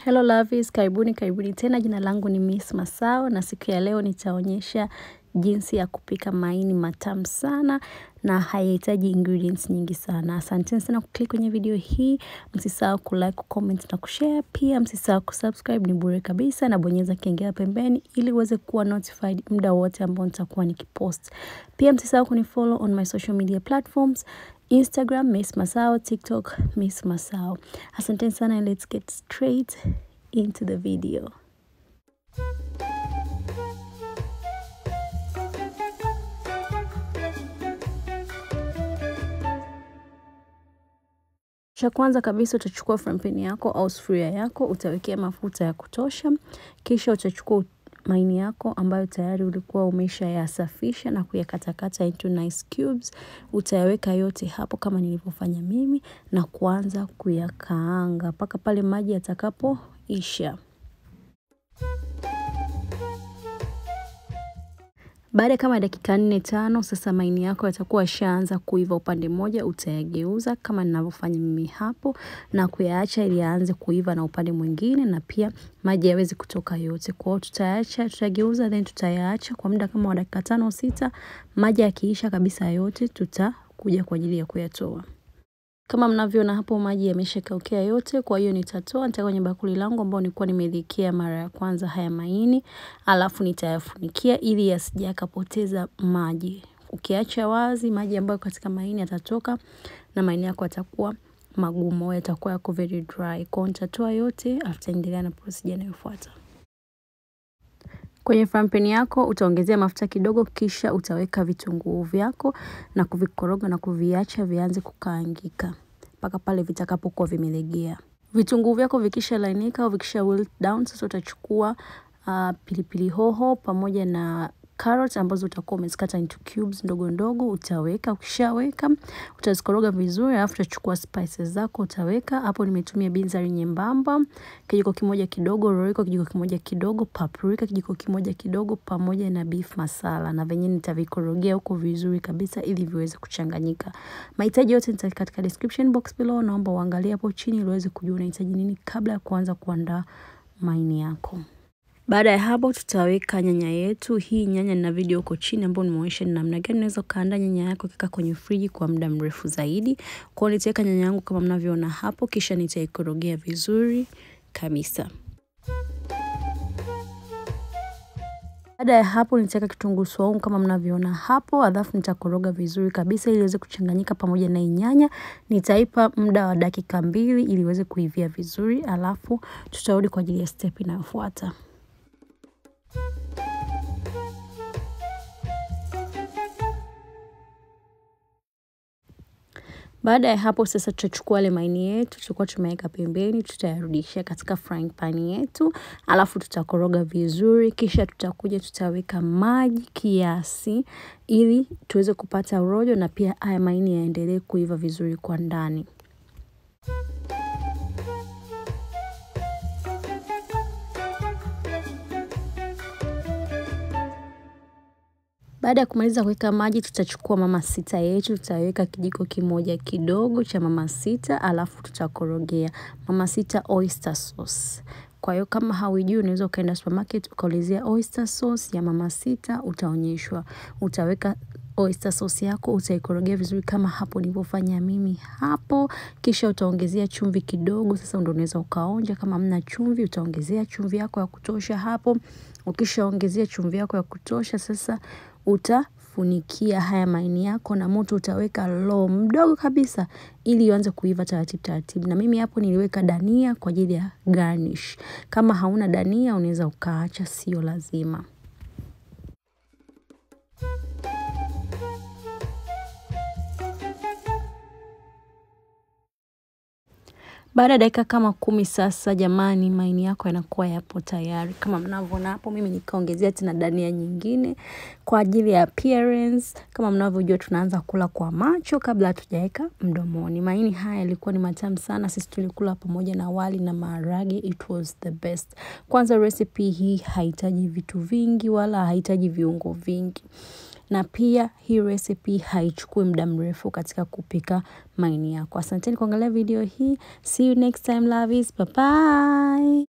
Hello lovies, karibuni karibuni tena. Jina langu ni Miss Masao na siku ya leo nitaonyesha jinsi ya kupika maini matamu sana na hayahitaji ingredients nyingi sana. Asanteni sana kuklik kwenye video hii, msisahau kulike, kucomment na kushare. Pia msisahau kusubscribe, ni bure kabisa, na bonyeza kengele pembeni ili uweze kuwa notified muda wote ambao nitakuwa nikipost. Pia msisahau kunifollow on my social media platforms Instagram Miss Masao, TikTok Miss Masao. Asanteni sana and let's get straight into the video. Cha kwanza kabisa utachukua frypan yako au sufuria yako, utawekea mafuta ya kutosha, kisha utachukua maini yako ambayo tayari ulikuwa umesha yasafisha na kuyakatakata into nice cubes. Utayaweka yote hapo kama nilivyofanya mimi na kuanza kuyakaanga mpaka pale maji yatakapoisha. Baada kama dakika nne tano, sasa maini yako yatakuwa yashaanza kuiva upande mmoja, utayageuza kama ninavyofanya mimi hapo na kuyaacha ili yaanze kuiva na upande mwingine, na pia maji yaweze kutoka yote. Kwa hiyo tutaacha, tutageuza then tutayaacha kwa muda kama wa dakika tano sita. Maji yakiisha kabisa yote, tutakuja kwa ajili ya kuyatoa. Kama mnavyoona hapo maji yameshakaukea yote, kwa hiyo nitatoa nitaweka kwenye bakuli langu ambao nilikuwa nimelikia mara ya kwanza haya maini, alafu nitayafunikia ili yasije yakapoteza maji. Ukiacha wazi maji ambayo katika maini yatatoka na maini yako yatakuwa magumu, yatakuwa yako very dry. Kwa hiyo nitatoa yote, alafu tutaendelea na procedure inayofuata. Kwenye frypan yako utaongezea mafuta kidogo, kisha utaweka vitunguu vyako na kuvikoroga na kuviacha vianze kukaangika mpaka pale vitakapokuwa vimelegea. Vitunguu vyako vikisha lainika au vikisha wilt down, sasa utachukua uh, pilipili hoho pamoja na carrot ambazo utakuwa umezikata into cubes ndogo ndogo, utaweka. Ukishaweka utazikoroga vizuri, alafu utachukua spices zako utaweka hapo. Nimetumia binzari nyembamba kijiko kimoja kidogo, roiko kijiko kimoja kidogo, paprika kijiko kimoja kidogo, pamoja na beef masala, na venye nitavikorogea huko vizuri kabisa ili viweze kuchanganyika. Mahitaji yote nitaweka katika description box below, naomba uangalie hapo chini ili uweze kujua unahitaji nini kabla ya kuanza kuandaa maini yako. Baada ya hapo tutaweka nyanya yetu. Hii nyanya nina video huko chini ambayo nimeonyesha ni namna gani unaweza kuandaa nyanya yako kika kwenye friji kwa muda mrefu zaidi. Kwa hiyo nitaweka nyanya yangu kama mnavyoona hapo, kisha nitaikorogea vizuri kabisa. Baada ya hapo nitaweka kitunguu saumu kama mnavyoona hapo, alafu nitakoroga vizuri kabisa ili iweze kuchanganyika pamoja na nyanya. Nitaipa muda wa dakika mbili ili iweze kuivia vizuri, alafu tutarudi kwa ajili ya step inayofuata. Baada ya hapo sasa tutachukua ile maini yetu tulikuwa tumeweka pembeni, tutayarudishia katika frying pan yetu, alafu tutakoroga vizuri, kisha tutakuja tutaweka maji kiasi ili tuweze kupata rojo na pia haya maini yaendelee kuiva vizuri kwa ndani. Baada ya kumaliza kuweka maji, tutachukua mama sita yetu, tutaweka kijiko kimoja kidogo cha mama sita, alafu tutakorogea mama sita oyster sauce. Kwa hiyo kama hauijui unaweza ukaenda supermarket ukaulizia oyster sauce ya mama sita, utaonyeshwa. Utaweka oyster sauce yako, utaikorogea vizuri kama hapo nilivyofanya mimi hapo, kisha utaongezea chumvi kidogo. Sasa ndio unaweza ukaonja, kama hamna chumvi utaongezea chumvi yako ya kutosha hapo. Ukishaongezea chumvi yako ya kutosha, sasa utafunikia haya maini yako na moto utaweka low mdogo kabisa ili ianze kuiva taratibu taratibu. Na mimi hapo niliweka dania kwa ajili ya garnish. Kama hauna dania unaweza ukaacha, sio lazima. Baada ya dakika kama kumi sasa, jamani, maini yako yanakuwa yapo tayari kama mnavyoona hapo. Mimi nikaongezea tena dania nyingine kwa ajili ya appearance. Kama mnavyojua, tunaanza kula kwa macho kabla hatujaweka mdomoni. Maini haya yalikuwa ni matamu sana, sisi tulikula pamoja na wali na maharage, it was the best. Kwanza recipe hii haihitaji vitu vingi wala haihitaji viungo vingi. na pia hii recipe haichukui muda mrefu katika kupika maini yako. Asanteni kuangalia video hii. See you next time lovies. Bye bye.